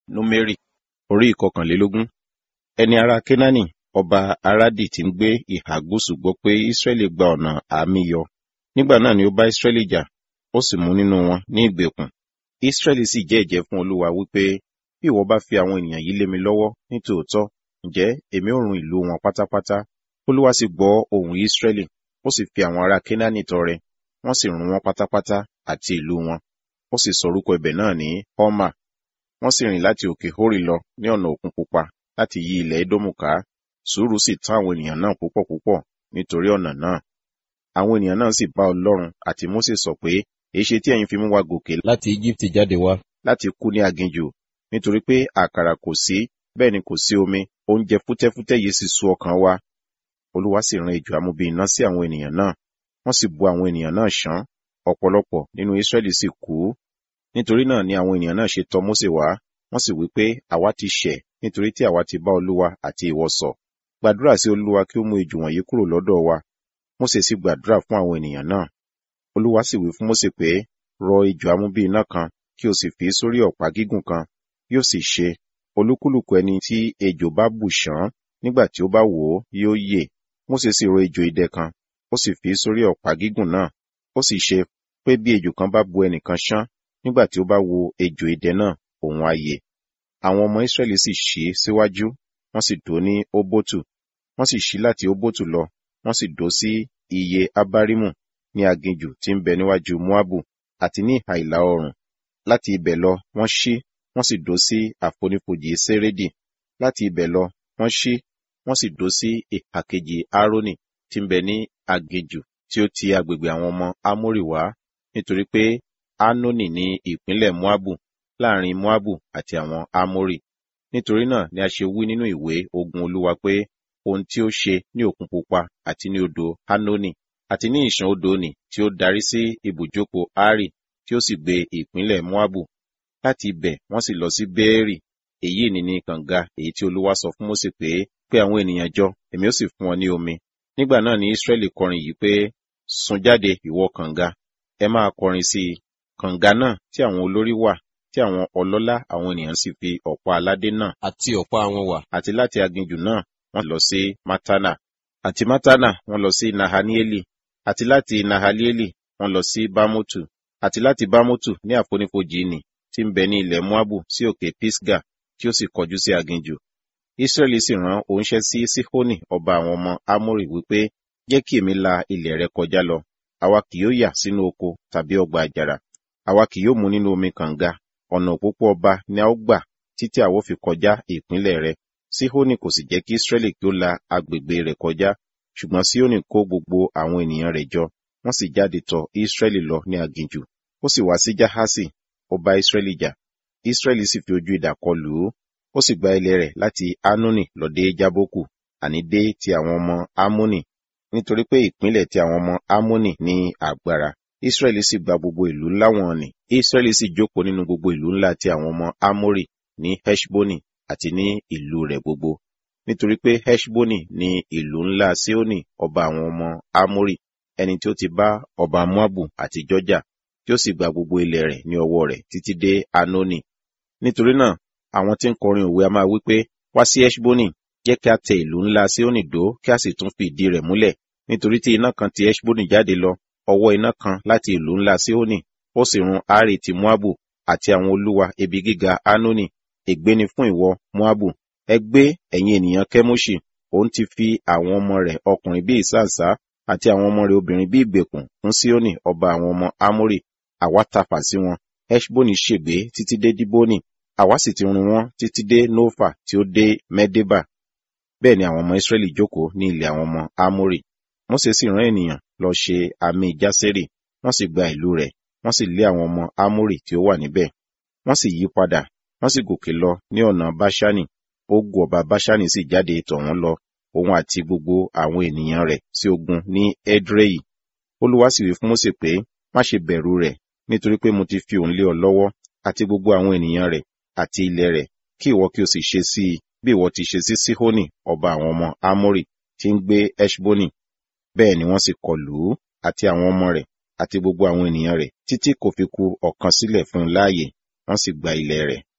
númérì orí ìkọkànlélógún ẹni ará kénáánì ọba arádì tí ń gbé ìhà gúúsù gbọ́ pé ísírẹ́lì gba ọ̀nà àmì yọ nígbà náà ni ó bá ísírẹ́lì jà ó sì mú nínú wọn ní ìgbèkùn ísírẹ́lì sì jẹ́ ẹ̀jẹ́ fún olúwa wípé bí ìwọ bá fi àwọn ènìyàn yìí lé mi lọ́wọ́ ní tòótọ́ ǹjẹ́ èmi ò run ìlú wọn pátápátá olúwa sì gbọ́ ohùn ísírẹ́lì ó sì fi àwọn ará kénáánì tọrẹ wọ́n sì run wọn pátápátá àti ìlú wọn ó sì sọ orúkọ ibẹ̀ náà ní họ́mà wọ́n sì rìn láti òkè hórì lọ ní ọ̀nà òkun pupa láti yí ilẹ̀ édómù ká sùúrù sì tán àwọn ènìyàn náà púpọ̀ púpọ̀ nítorí ọ̀nà náà àwọn ènìyàn náà sì bá ọlọ́run àti mósè sọ pé èéṣe tí ẹ̀yin fi mú wa gòkè láti Íjíbítì jáde wá láti kú ní aginjù nítorí pé àkàrà kò sí bẹ́ẹ̀ ni kò sí omi oúnjẹ fútẹ́fútẹ́ yìí sì sú ọkàn wa olúwa sì rán ejò amúbí iná sí àwọn ènìyàn náà wọ́n sì bu àwọn ènìyàn náà ṣán ọ̀pọ̀lọpọ̀ nínú Ísírẹ́lì sì kú nítorí náà ni àwọn ènìyàn náà ṣe tọ̀ Mósè wá wọ́n sì wí pé àwa ti ṣẹ̀ nítorí tí àwa ti bá olúwa àti ìwọ sọ̀ gbàdúrà sí olúwa kí ó mú ejò wọ̀nyí kúrò lọ́dọ̀ wa Mósè sì gbàdúrà fún àwọn ènìyàn náà olúwa sì wí fún Mósè pé rọ ejò amúbí iná kan kí o sì fi sórí ọ̀pá gígùn kan yóò sì ṣe olúkúlùkù ẹni tí ejò bá bù ṣán nígbà tí ó bá wò ó yóò yè Mósè sì rọ ejò idẹ kan ó sì fi sórí ọ̀pá gígùn náà ó sì ṣe pé bí ejò kan bá bu ẹnìkan ṣán nígbà tí ó bá wo ejò idẹ náà òun á yè àwọn ọmọ Ísírẹ́lì sì ṣí síwájú wọ́n sì dó ní Óbótù wọ́n sì ṣí láti Óbótù lọ wọ́n sì dó sí iye Abárímù ní aginjù tí ń bẹ níwájú Moabu àti ní ìhà ìlà oòrùn láti ibẹ̀ lọ wọ́n ṣí wọ́n sì dó sí àfonífojì Sérédì láti ibẹ̀ lọ wọ́n ṣí wọ́n sì dó sí ìhà kejì Árónì tí ń bẹ ní aginjù tí ó ti agbègbè àwọn ọmọ Ámórì wá nítorí pé Ánónì ní ìpínlẹ̀ Moabu láàrin Moabu àti àwọn Ámórì nítorí náà ni a ṣe wí nínú ìwé ogun Olúwa pé ohun tí ó ṣe ní òkun pupa àti ní odò Ánónì àti ní ìṣàn odò nì tí ó darí sí ibùjókòó Ari tí ó sì gbé ìpínlẹ̀ Moabu láti ibẹ̀ wọ́n sì lọ sí Béérì èyí ni ní kànga èyí tí Olúwa sọ fún Mósè pé pé àwọn ènìyàn jọ èmi ó sì fún wọn ní omi nígbà náà ni Ísírẹ́lì kọrin yìí pé sun jáde ìwọ kànga ẹ máa kọrin sí i kànga náà tí àwọn olórí wà tí àwọn ọlọ́lá àwọn ènìyàn sì fi ọ̀pá aládé náà àti ọ̀pá wọn wà àti láti aginjù náà wọ́n lọ sí Mátánà àti Mátánà wọ́n lọ sí Nahanieli àti láti Nahalieli wọ́n lọ sí Bámótù àti láti Bámótù ní àfonífojì nì tí ń bẹ ní ilẹ̀ Moabu sí òkè Pisga tí ó sì kọjú sí aginjù Ísírẹ́lì sì rán oníṣẹ́ sí Síhónì ọba àwọn ọmọ Ámórì wípé jẹ́ kí èmi la ilẹ̀ rẹ kọjá lọ àwa kì yóò yà sínú oko tàbí ọgbà àjàrà àwa kì yóò mu nínú omi kànga ọ̀nà òpópó ọba ni a ó gbà títí àwa ó fi kọjá ìpínlẹ̀ rẹ Síhónì kò sì jẹ́ kí Ísírẹ́lì kí ó la agbègbè rẹ̀ kọjá ṣùgbọ́n Síhónì kó gbogbo àwọn ènìyàn rẹ̀ jọ wọ́n sì jáde tọ̀ Ísírẹ́lì lọ ní aginjù ó sì wá sí Jahasi ó bá Ísírẹ́lì jà Ísírẹ́lì sì fi ojú idà kọ lù ú ó sì gba ilẹ̀ rẹ̀ láti Anoni lọ dé Jábókù àní dé ti àwọn ọmọ Amoni nítorí pé ìpínlẹ̀ ti àwọn ọmọ Amoni ní agbára Ísírẹ́lì sì gba gbogbo ìlú ńlá wọn nì Ísírẹ́lì sì jókòó nínú gbogbo ìlú ńlá ti àwọn ọmọ Amori ní Heshboni àti ní ìlú rẹ̀ gbogbo nítorí pé Heshboni ní ìlú ńlá Síónì ọba àwọn ọmọ Amori ẹni tí ó ti bá ọba Moabu àti Jọjà tí ó sì gba gbogbo ilẹ̀ rẹ̀ ní ọwọ́ rẹ̀ títí dé Anoni nítorí náà àwọn tí ń kọrin òwe a máa wí pé wá sí Heshboni jẹ́ kí a tẹ ìlú ńlá Síónì dó kí a sì tún fi ìdí rẹ̀ múlẹ̀ nítorí tí iná kan ti Heshboni jáde lọ ọwọ́ iná kan láti ìlú ńlá Síónì ó sì run Ari ti Moabu àti àwọn olúwa ibi gíga Anoni ègbé ni fún ìwọ Moabu ẹ gbé ẹ̀yin ènìyàn Kemoṣi òun ti fi àwọn ọmọ rẹ̀ ọkùnrin bí ìsáǹsá àti àwọn ọmọ rẹ̀ obìnrin bí ìgbèkùn fún Síónì ọba àwọn ọmọ Amórì àwa tafà sí wọn Heshboni ṣègbé títí dé Diboni àwa sì ti run wọn títí dé Nófà tí ó dé Mẹ́débà bẹ́ẹ̀ ni àwọn ọmọ Ísírẹ́lì jókòó ní ilẹ̀ àwọn ọmọ Amórì Mósè sì rán ènìyàn lọ ṣe àmì Jásérì wọ́n sì gba ìlú rẹ̀ wọ́n sì lé àwọn ọmọ Amórì tí ó wà níbẹ̀ wọ́n sì yí padà wọ́n sì gòkè lọ ní ọ̀nà Báṣánì ogun ọba Báṣánì sì jáde tọ̀ wọ́n lọ òun àti gbogbo àwọn ènìyàn rẹ̀ sí ogun ní Edrei Olúwa sì wí fún Mósè pé má ṣe bẹ̀rù rẹ̀ nítorí pé mo ti fi òun lé ọ lọ́wọ́ àti gbogbo àwọn ènìyàn rẹ̀ àti ilẹ̀ rẹ̀ kí ìwọ kí o sì ṣe sí i bí ìwọ ti ṣe sí Síhónì ọba àwọn ọmọ Ámórì tí ń gbé Eshboni bẹ́ẹ̀ ni wọ́n sì kọlù ú àti àwọn ọmọ rẹ̀ àti gbogbo àwọn ènìyàn rẹ̀ títí kò fi ku ọ̀kan sílẹ̀ fún un láàyè wọ́n sì gba ilẹ̀ rẹ̀